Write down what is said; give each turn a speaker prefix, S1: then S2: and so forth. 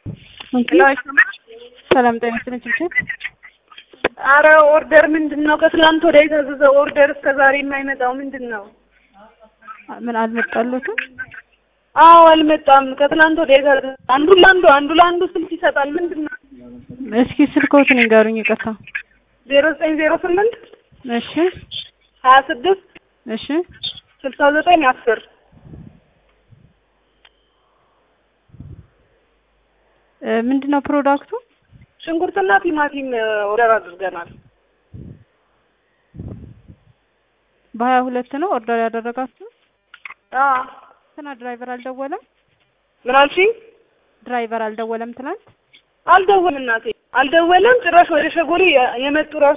S1: ሰላም ጤና ይስጥልኝ ችብችብ።
S2: አረ ኦርደር ምንድን ነው? ከትላንት ወደ የታዘዘ ኦርደር እስከ ዛሬ የማይመጣው ምንድን ነው?
S1: ምን አልመጣሉትም?
S2: አዎ አልመጣም። ከትላንት ወደ የታዘዘ አንዱ ለአንዱ አንዱ ለአንዱ ስልክ ይሰጣል። ምንድን ነው?
S1: እስኪ ስልክዎትን ይንገሩኝ። ይቅርታ።
S2: ዜሮ ዘጠኝ ዜሮ ስምንት
S1: እሺ
S2: ሀያ ስድስት
S1: እሺ
S2: ስልሳ ዘጠኝ አስር
S1: እ ምንድን ነው ፕሮዳክቱ?
S2: ሽንኩርትና ቲማቲም ኦርደር አድርገናል።
S1: በሀያ ሁለት ነው ኦርደር ያደረጋችሁ?
S2: አዎ
S1: ትናንት ድራይቨር አልደወለም?
S2: ምን አልሽኝ?
S1: ድራይቨር አልደወለም ትናንት?
S2: አልደወለም እናቴ አልደወለም። ጭራሽ ወደ ሸጎሌ የመጡ ራሱ